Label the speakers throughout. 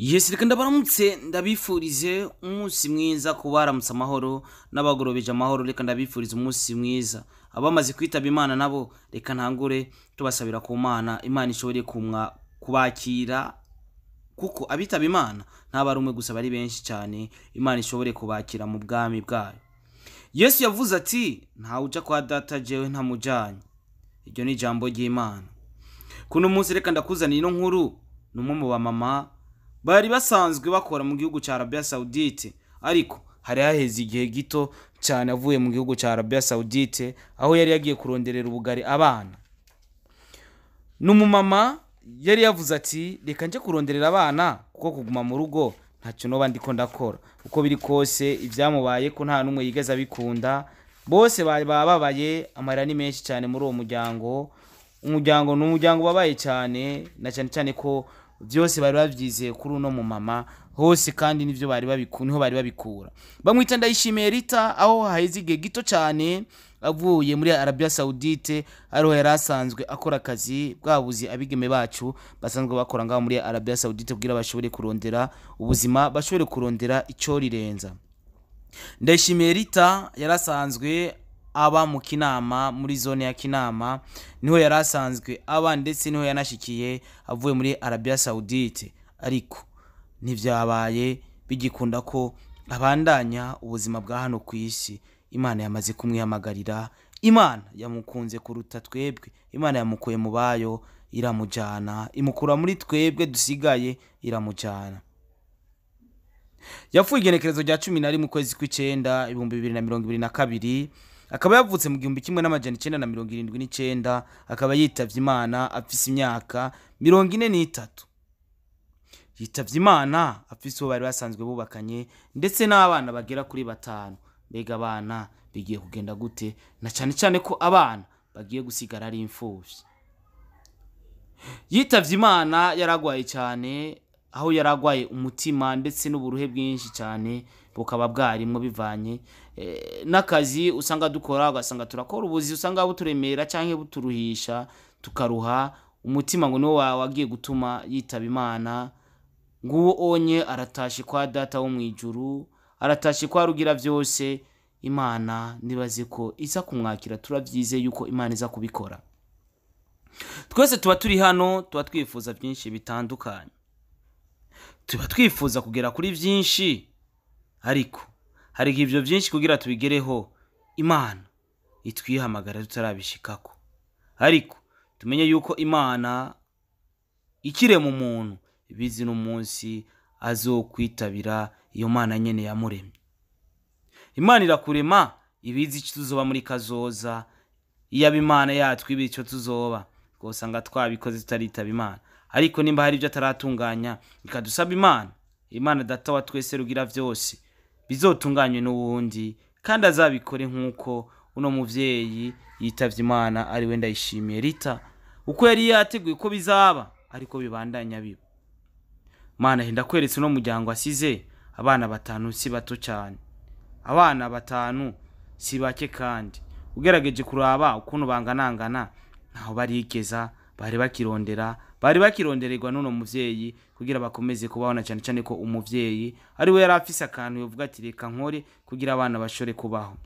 Speaker 1: yesi reka ndabaramutse ndabifurize umunsi mwiza ku baramutse amahoro n'abagorobeje amahoro reka ndabifurize umunsi mwiza abamaze kwitaba imana nabo reka ntangure tubasabira ku mana imana ishobore kumwa kubakira kuko abitaba imana ntaba ari umwe gusa bari benshi cyane imana ishobore kubakira mu bwami bwayo yesu yavuze ati ntawe uja kwa data jewe ntamujanye iryo ni ijambo ry'imana kuno munsi reka ndakuzanira ino nkuru ni umwe mu bamama bari basanzwe bakora mu gihugu cya arabiya sawudite ariko hari haheze igihe gito cyane avuye mu gihugu cya arabiya sawudite aho yari yagiye kuronderera ubugari abana ni umumama yari yavuze ati reka njye kuronderera abana kuko kuguma mu rugo ntacyo noba ndiko ndakora uko biri kose ibyamubaye ko nta n'umwe yigeze abikunda bose bari bababaye amarira ni menshi cyane muri uwo muryango umuryango ni umuryango ubabaye cyane na cyane cyane ko byose bari babyizeye kuri uno mumama hose kandi nivyo bari babiku niho bari babikura bamwita ndayishimiye rita aho haheze igihe gito cyane avuye muri arabiya sawudite ariho yari asanzwe akora akazi bwabuzi abigeme bacu basanzwe bakora ngaho muri arabiya sawudite kugira bashobore kurondera ubuzima bashobore kurondera icyo rirenza ndayishimiye rita yari asanzwe aba mu kinama muri zone ya kinama niho yari asanzwe aba ndetse niho yanashikiye avuye muri arabiya sawudite ariko ntibyabaye bigikunda ko abandanya ubuzima bwa hano ku isi imana yamaze kumwihamagarira imana yamukunze kuruta twebwe imana yamukuye mu bayo iramujyana imukura muri twebwe dusigaye iramujyana yapfuye igenekerezo rya cumi na rimwe ukwezi kw'icyenda ibihumbi bibiri na mirongo ibiri na kabiri akaba yavutse mu gihumbi kimwe n'amajana icyenda na mirongo irindwi n'icyenda akaba yitavye imana afise imyaka mirongo ine n'itatu yitavye imana afise uwo bari basanzwe bubakanye ndetse n'abana bagera kuri batanu mbega abana bigiye kugenda gute na cyane cyane ko abana bagiye gusigara ari imfuvyi yitavye imana yaragwaye cyane aho yaragwaye umutima ndetse n'uburuhe bwinshi cyane bukaba bwarimwo bivanye eh, n'akazi usanga dukora ugasanga turakora ubuzi usanga buturemera cyangwa buturuhisha tukaruha umutima ngo niwo wa- wagiye gutuma yitaba imana nguwo onye aratashe kwa data wo mu ijuru aratashe kwa rugira byose imana nibaze ko iza kumwakira turabyize yuko imana iza kubikora twese tuba turi hano tuba twifuza byinshi bitandukanye tuba twifuza kugera kuri byinshi ariko hari igihe ibyo byinshi kugira tubigereho imana itwihamagara tutarabishikako ariko tumenye yuko imana ikirema umuntu ibizi n'umunsi azokwitabira iyo mana nyene yamuremye imana irakurema ibizi icyo tuzoba muri kazoza iyaba imana yatwiba icyo tuzoba usanga twabikoze tutaritaba imana ariko nimba hari ibyo ataratunganya ikadusaba imana imana data wa twese rugira byose bizotunganywe n'uwundi kandi azabikore nk'uko uno muvyeyi yitavye imana ari we ndayishimiye rita uko yari yateguye ko bizaba ariko bibandanya biba mana henda kweretse uno muryango asize abana batanu si bato cyane abana batanu si bake kandi ugerageje kuraba ukuntu banganangana ntaho barigeza bari bakirondera bari bakirondererwa n'uno muvyeyi kugira bakomeze kubaho na cyane cyane ko umuvyeyi ari we yari afise akantu yovuga ati reka nkore kugira abana bashobore kubaho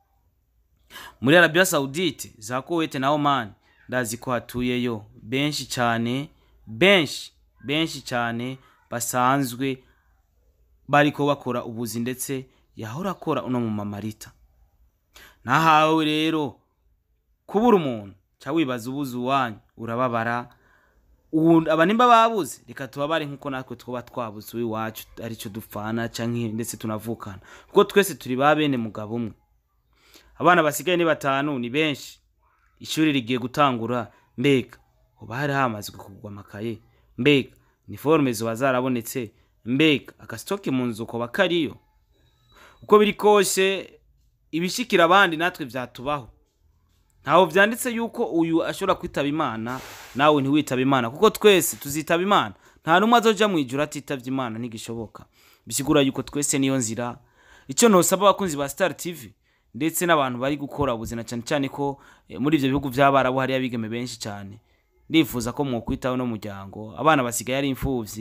Speaker 1: muri arabiya sawudite za kowete na omani ndazi ko hatuyeyo benshi cyane benshi benshi cyane basanzwe bariko bakora ubuzi ndetse yahora akora uno mu mamarita nahawe rero kubura umuntu ca wibaza ubuze uwanyu urababara ubu aba nimba babuze reka tubabare nk'uko natwe twaba twabuze uw'iwacu aricyo dupfana canke ndetse tunavukana kuko twese turi ba bene mugabo umwe abana basigaye ni batanu ni benshi ishuri rigiye gutangura mbega uba hari hamazwe kugwa amakaye mbega ni forume ziba zarabonetse mbega agasitoke mu nzu koba kariyo uko biri kose ibishikira abandi natwe byatubaho ntaho byanditse yuko uyu ashobora kwitaba imana nawe ntiwitaba imana kuko twese tuzitaba imana nta n'umwe azoja mu ijuru atitavye imana ntigishoboka bisigura yuko twese niyo nzira icyo ntosaba abakunzi ba star tv ndetse n'abantu bari gukora ubuzima cyane cyane ko eh, muri ibyo bihugu by'abarabu hariyo abigeme benshi cyane ndifuza ko mwokwitaho no muryango abana basigaye ari imfuvyi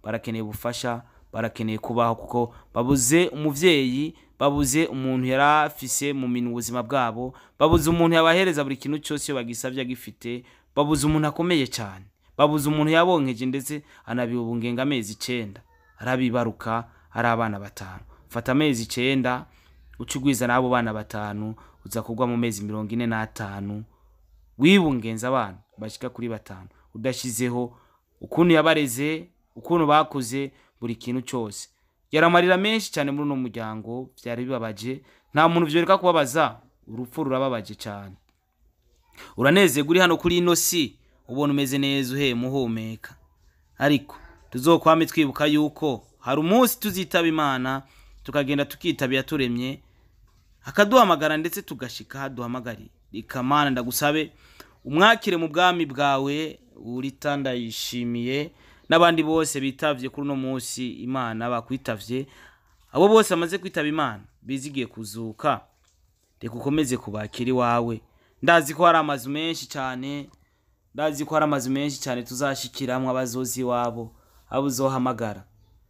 Speaker 1: barakeneye ubufasha barakeneye kubaho kuko babuze umuvyeyi babuze umuntu yari afise mu minwe ubuzima bwabo babuze umuntu yabahereza buri kintu cyose iyo bagisabye agifite babuze umuntu akomeye cyane babuze umuntu yabonkeje ndetse anabibungenga amezi icenda arabibaruka ari abana batanu fata amezi icenda uca ugwiza n'abo bana batanu uza kugwa mu mezi mirongo ine n'atanu wibungenza abana bashika kuri batanu udashizeho ukuntu yabareze ukuntu bakuze buri kintu cyose yaramarira menshi cyane muri uno muryango byari bibabaje nta muntu vyoreka kubabaza urupfu rurababaje cyane uranezerwa uri hano kuri ino si ubona umeze neza uhema uhumeka ariko tuzokwame twibuka yuko hari umunsi tuzitaba imana tukagenda tukitaba iyaturemye akaduhamagara ndetse tugashika haduhamagariye ikamana ndagusabe umwakire mu bwami bwawe urita ndayishimiye n'abandi bose bitavye kuri uno munsi imana bakwitavye abo bose bamaze kwitaba imana bizigiye kuzuka reka ukomeze kubakira iwawe ndazi ko hari amazu menshi cyane ndazi ko hari amazu menshi cyane tuzashikiramwo abazozi iwabo abo uzohamagara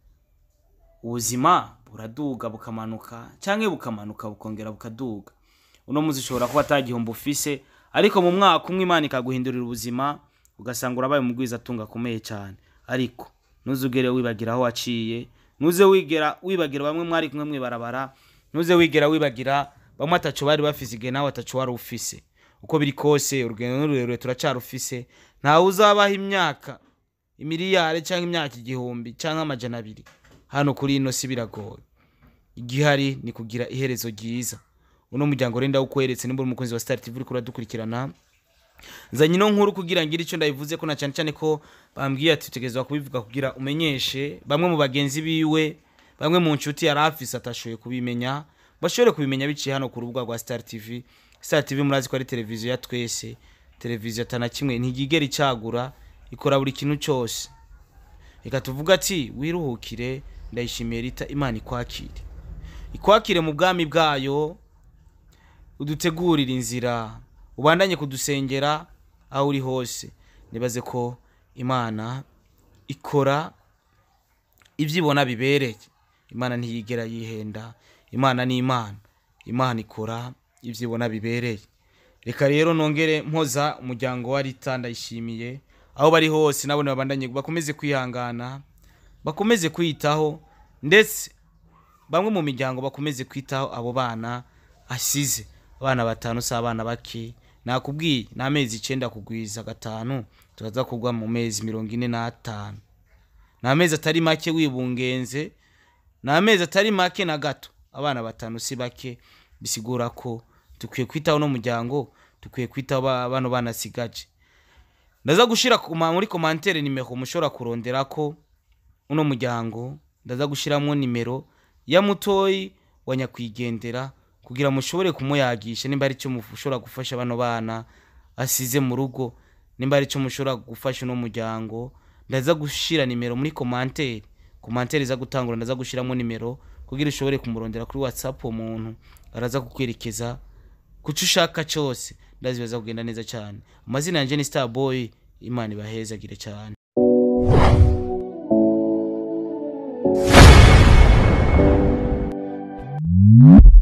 Speaker 1: ubuzima buraduga bukamanuka cyangwa bukamanuka bukongera bukaduga uno munsi ushobora kuba atagihombo ufise ariko mu mwaka umwe imana ikaguhindurira ubuzima ugasanga urabaye umugwiza atunga akomeye cyane ariko ntuzugere wibagira aho waciye ntuze wigera wibagira bamwe mwari kumwe mwibarabara ntuze wigera wibagira bamwe ataco bari bafise igihe nawe ataco wari ufise uko biri kose urugendo n'ururerure turacarufise ntawe uzabaho imyaka imiliyari cyangwa imyaka igihumbi cyangwa amajana abiri hano kuri ino si biragoye igihari ni kugira iherezo ryiza uno muryango renda ukweretse nimba uri umukunzi wa Star TV uriko uradukurikirana nzanye ino nkuru kugira ngire icyo ndabivuze ko na cyane cyane ko bambwiye ati utegerezwa kubivuga kugira umenyeshe bamwe mu bagenzi biwe bamwe mu nshuti yari afise atashoboye kubimenya bashobore kubimenya biciye hano ku rubuga rwa Star TV Star TV murazi ko ari televiziyo ya twese televiziyo atana kimwe ntigigera icagura ikora buri kintu cyose reka tuvuga ati wiruhukire ndayishimiye rita imana ikwakire ikwakire mu bwami bwayo udutegurire inzira ubandanye kudusengera aho uri hose nibaze ko imana ikora ibyo ibona bibereye imana ntiyigera yihenda imana ni imana imana ikora ibyo ibona bibereye reka rero nongere mpoza umuryango wa rita ndayishimiye aho bari hose nabone babandanye bakomeze kwihangana bakomeze kwitaho ndetse bamwe mu miryango bakomeze kwitaho abo bana asize abana batanu si abana bake nakubwiye ni amezi icyenda kugwiza gatanu tukaza kugwa mu mezi mirongo ine n'atanu ni amezi atari make wibungenze ni amezi atari make na gato abana batanu si bake bisigura ko dukwiye kwitaho n'umuryango dukwiye kwitaho ba- bano banasigaje ndaza gushira ku ma- muri komantere nimero mushobora kurondera ko uno muryango ndaza gushyiramo nimero ya mutoyi wa nyakwigendera kugira mushobore kumuyagisha nimba ari cyo mushobora gufasha bano bana asize mu rugo nimba ari cyo mushobora gufasha uno muryango ndaza gushyira nimero muri komantere komantere iza gutangura ndaza gushyiramo nimero kugira ushobore kumurondera kuri whatsapp uwo muntu araza kukwerekeza ku cyo ushaka cyose ndazi biza kugenda neza cyane amazina yanjye ni star boy imana ibahezagire cyane
Speaker 2: Mm-hmm.